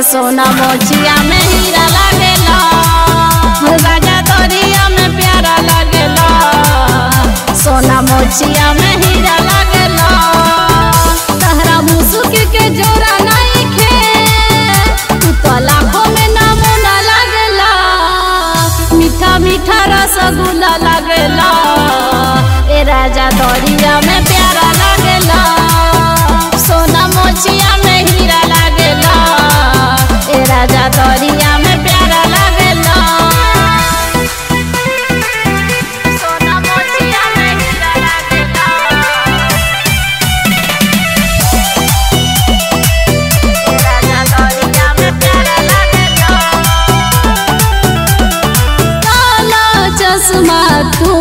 सोना मोचिया में हीरा लागेला राजा दरिया में प्यारा लागेला सोना मोचिया में हीरा लागेला तहरा मुसुक के जोरा नहीं खे तू तो लाखों में नमूना लागेला मीठा मीठा रसगुल्ला लागेला ए राजा दरिया में प्यारा लागेला सोना मोचिया में हीरा लागेला ए राजा दरिया में प्यारा लागेला सोना मोचिया में हीरा लागेला ए राजा दरिया में प्यारा लागेला काला चश्मा तू